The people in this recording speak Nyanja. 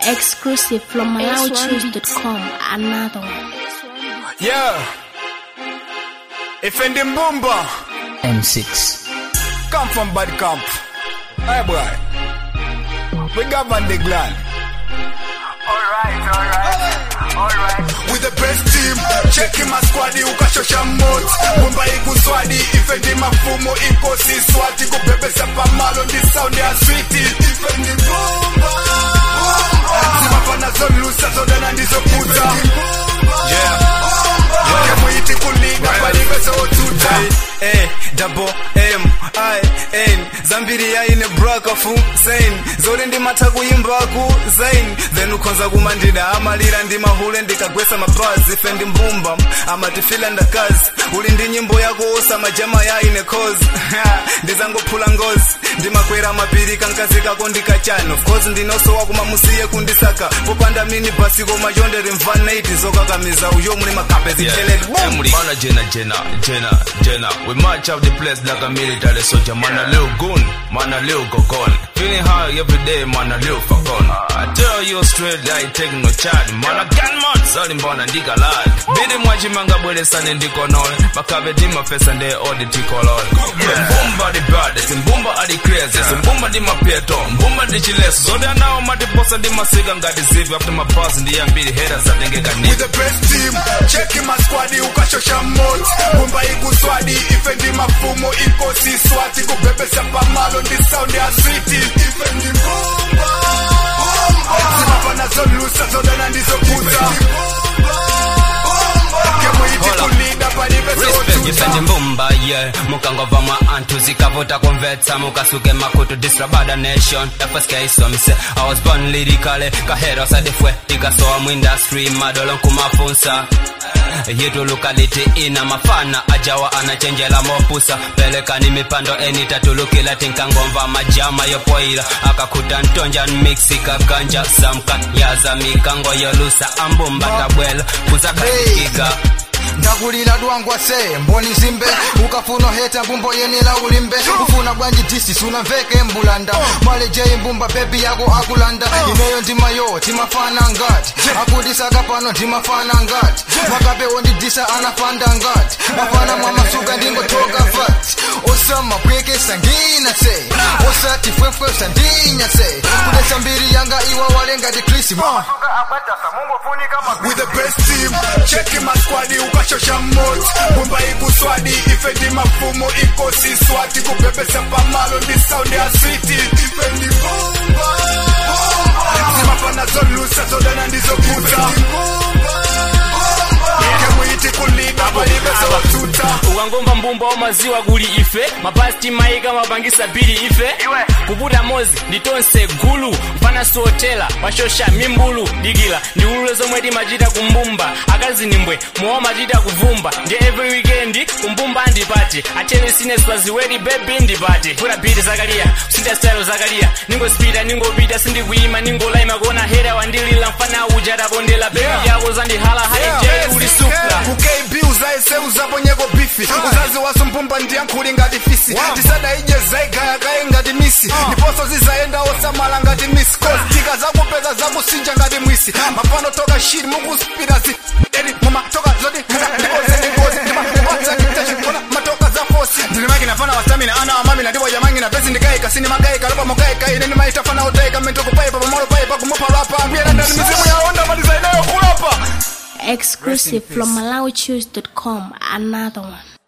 Exclusive from MalawiChoose.com. Another one. Yeah. Ifendi Mbumba. M6. Come from bad camp. Hey boy. We govern the gland. Alright, alright, alright. With the best team. Cheki masquadi ukashosha mot. Mumba ikuswadi. Ifendi mafumo iko si swati. Kubebesa pamalo ndi sound ya switi. Ifendi Mbumba. Zimafana zolusa zodana ndizo kuta. Yeah. Kemuiti kuliga palibe sotuta. Hey, double M I N zambiri yaine brakafu sein zori ndimata kuimbaku zain then ukonza kumandida amalira ndimahule ndikagwesa mapazi fe ndi mbumba amatifila ndakazi uli ndi nyimbo yako osa majama yaine cause ndizangophula ngozi ndimakwera mapiri kankazi kako ndikachano of course ndinosowa kumamusiye kundisaka popanda mini basi koma chondere mvaneti zokakamiza uyo muli makape zicheleli Yeah, boom Mana Jenna, Jenna, Jenna, Jenna. We march out the place like a military soldier. Man, a little goon, man, a little gokon. Feeling high every day, man, a little fakon. I tell you straight, I ain't taking no charge. Man, a gunman, sali mbona ndika lag. Bidi mwaji manga bwele sane ndiko nol. Makabe dima pesa nde odi tiko lol. Mbumba di baddest, mbumba adi craziest. Mbumba di mapieto, mbumba di chileso. So they now mati posa di masiga ngati zivi. After my pass, ndi ambiri haters atengeka with nini. the best team cheki masquadi ukashosha mot mumba ikuswadi ifendi mafumo iko si swati kubebesa pamalo ndi sound ya switi ifendi mbumba zimafana zolusa zodana ndizokuza kemuiti kulida palibe respect sotuta ifendi mbumba yeah mukangova mwa antu zikavuta kumvetsa mukasuke makutu distrabada nation the first case wa mise i was born lyrically kahero sadifwe tikasoa mu industry madolo nkumafunsa yitu locality ina mafana ajawa anachenjela mopusa pelekani mipando enitatulukila tinkangomva majama yopoila akakuta ntonja nmixi kaganja samka yaza mikango yolusa ambumba tabwela kuzakatikiga ndakulira dwangwa se mboni zimbe ukafuna heta mbumbo yenela ulimbe ufuna bwanji disi sunamveke mbulanda mwaleje imbumba bebi yako akulanda ineyo ndimayo timafana ngati akundisaka pano ndimafana ngati makabe ondidisa anafanda ngati mafana mwamasuka ndingotoka fati osama pwekesa ngina se osati fwefwesa ndinya se kudesa mbiri yanga iwa walengati krisma Suka abatasa, mungu funika mapi. with the best team cheki masquadi ukashosha mot mumba ikuswadi ifendi mafumo iko si swati kubebesa pamalo ndi sound ya switi ifendi mbumba zimafana zolusa zodana ndizokuta kemuiti kulida palibe sotuta ukangomva mbumba wa maziwa kuli ife mapasti maika mapangisa bili ife Iwe. kuputa mozi nditonse gulu mpana siotela pashosha mimbulu dikila ndiulule zomwe timachita kumbumba akazinimbwe mowa machita kuvumba ndi every weekend kumbumba ndipati atele sine swaziwedi bebi ndipati puta biti zakaliya kusinda style zakaliya ningosipita ningopita sindikuyima ningolaima kuona hera wandilila mfana uja tapondela bebi Yeah. yako zandihala haije ulisupla ukb uzaise uzaponyeko bifi uzazi waso mpumba ndiyankhuli ngati fisi tisada ije zaigayagaye ngati misi ndiponso zizaenda osamala ngati misi kostika zakupeza zakusinja ngati mwisi mapano toka shiri mukuspira zi edi mumatoka zoti matoka za fosi ndilimakina fana wasamina ana wamamina ndipo jamangina pesi ndikaika sini magaika lopa mogaika ine ndimaitafana otaika mentokupaipa pamalo paipa kumupalapa mbiyena ndani mizimu yaonda malizaidayo kulapa Exclusive from MalawiChoose.com. Another one.